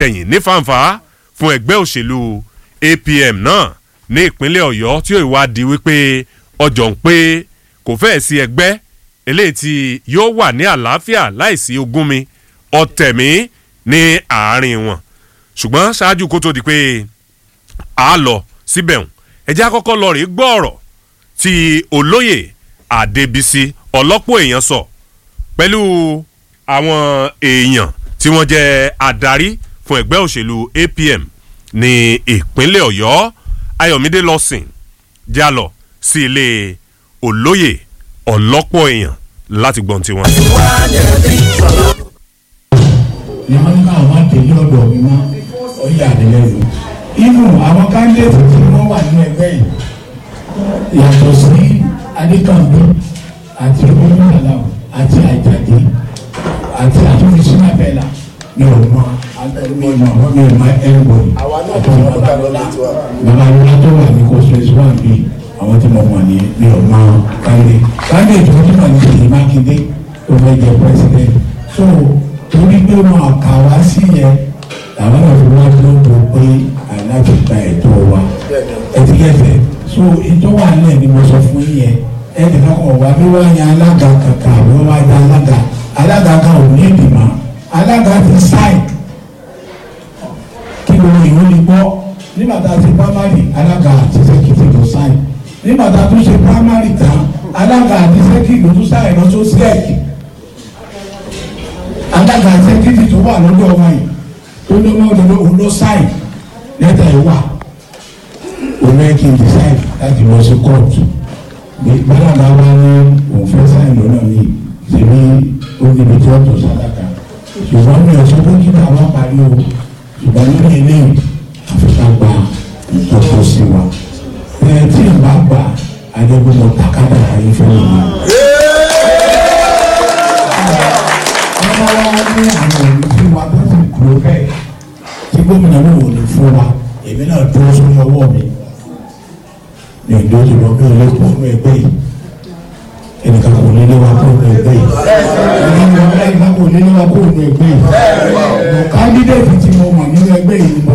kẹ̀yìn ní fàǹfà fún ẹgbẹ́ òṣèlú apm náà ní ìpínlẹ̀ ọ̀yọ́ tí ó ìwádìí wípé ọjọ́ ń pé kò fẹ́ẹ̀ sí ẹgbẹ́ eléyìí tí yóò wà ní àlàáfíà láìsí ogúnmi ọ̀tẹ̀mí ní àárín wọn ṣùgbọ́n ṣáájú kó tó di pé a lọ síbẹ̀ hùn ẹjẹ́ àkọ́kọ́ lọ rí gbọ́ ọ̀rọ̀ tí olóyè adébísí ọlọ́pọ̀ èèyàn sọ pẹ̀lú àwọn èèyàn tí wọ́n jẹ́ adarí fún ẹgbẹ́ òṣèlú apm ní ìpínlẹ̀ ọ̀yọ́ ayọ̀mídé lọ́sìn já lọ sí ilé olóyè ọlọ́pọ̀ èèyàn láti gbọ́n tiwọn. ni wọ́n ní káwọn máa tẹ̀lé ọ̀dọ̀ mi mọ́ ọ̀yà àdìlẹ́yìn. inú àwọn kándéètì tí wọ́n wà nínú ẹgbẹ́ yìí yàtọ̀ sí adékànbí àti olùmọ̀lá àti àjàdé àti àtúnṣe bẹ́ẹ̀la ní ọmọ mi mọ mi mọ ẹnbọdì àti babalọla babalọla tó wà ní kòsìlẹsì wà bí àwọn tí mo mọ ní mi ò mọ kande kande tó tó wà ní Ṣèyí Mákindé tó fẹ́ jẹ president so torí pé wọn kà wá sí yẹn làwọn náà fi wá lóko pé aláàbò gba ẹ̀tọ́ wa ẹtìkẹsẹ so ètò wà nílẹ̀ ni mo sọ fún yín yẹn ẹnì kan kọ̀ wá bí wọ́n yan alága kankan àbí wọ́n wá yan alága alága kan ò ní ìdìmọ̀ alága ti sáì kí gbogbo ìwé ni gbọ́ nígbà tá a ti primary alága àti sẹ́kìtì ló sáì nígbà tá a tún ṣe primary tán alága àti sẹ́kìtì ló tún sáì lọ tó sẹ́ẹ̀kì alága àti sẹ́kìtì tó wà lọ́dọ̀ wa yìí tó ní ọmọ òdodo òun ló sáì lẹ́tà ẹ̀ wà òun ẹ̀ kí n decide láti lọ sí kóòtù gbọ́dọ̀ bá wá ní òun fẹ́ sáì lọ́nà ní ìsinmi ó níbi tí wọ́n tó sádàkà ṣùgbọ́n mi ò sọ pé kí bàbá parí o ṣùgbọ́n nínú ilé àfikà gba ìtọ́jú sí wa ẹ tí n bá gbà adébó mo takádà ayé fẹ́ mi. wọ́n bá wá ní àwọn olùfẹ́ wa tó sì kúrò bẹ́ẹ̀ tí gómìnà náà ò lè fún wa èmi náà dúró sórí ọwọ́ mi ní ìdójú lọ bí olè kó nínú ẹgbẹ́ yìí ẹnìkan kò ní lé wa kó nínú ẹgbẹ́ yìí ẹnìkan kò ní lé wa kó nínú ẹgbẹ́ yìí kandidate tí mo mọ̀ nínú ẹgbẹ́ yìí ni mo